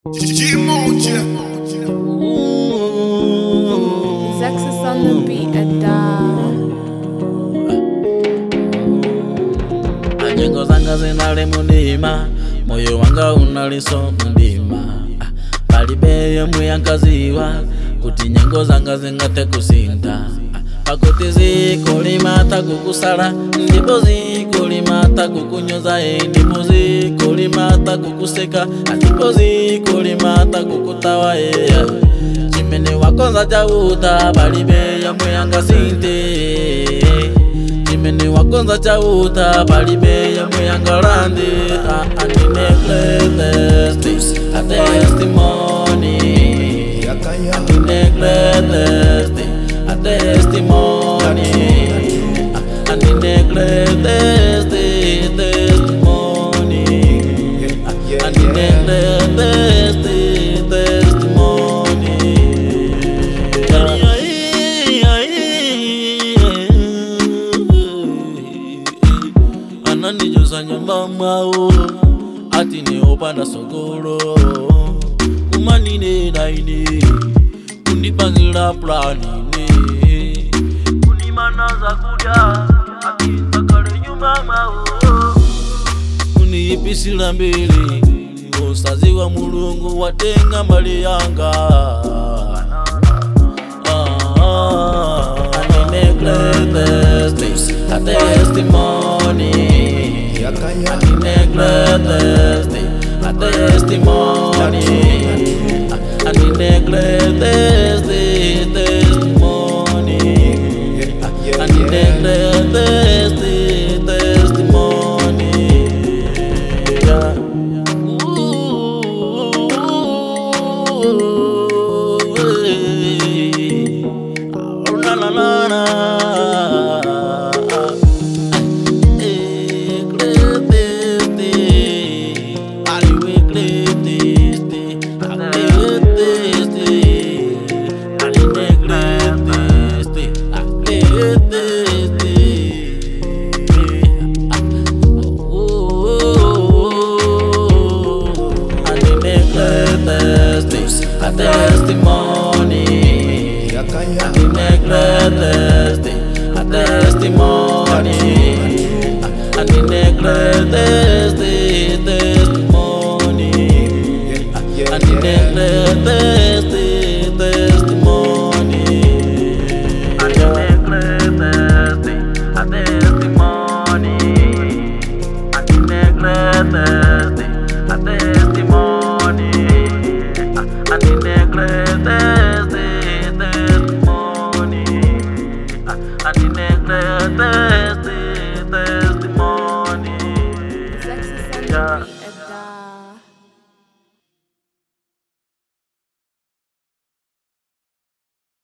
G-Moja. Zexus on the beat, a dog. Nyengo zanga zinali mundima moyo wanga unaliso mundima Ah, palibe yemwe yankaziwa kuti nyengo zanga zingate kusinta Ah, pakuti ziko limata kukusala ndipo ziko limata kukunyoza eh, ndipo ziko limata kukuseka Ah, ndipo ziko limata kukutawa eh. chimene wakonza chauta palibe yemwe yangasinte chimene wakonza chauta palibe yamwe yangalande andinegletest a testimony andinegletest a testimony andinegletest testimony andinegletest testimony anandijuza nyumba mwawo ati neopanda sogolo kumanine naine kundipangira planine kunimanaza kudya akisakale nyumba mwawo kuniyipisila mbili osaziwa mulungu watenga mali yanga a testimony. I neglect a testimony. I neglect testimony. I neglect testimony. Yeah. Ooh, na na na na. Testimony, I neglect a testimony. I neglect testimony. I neglect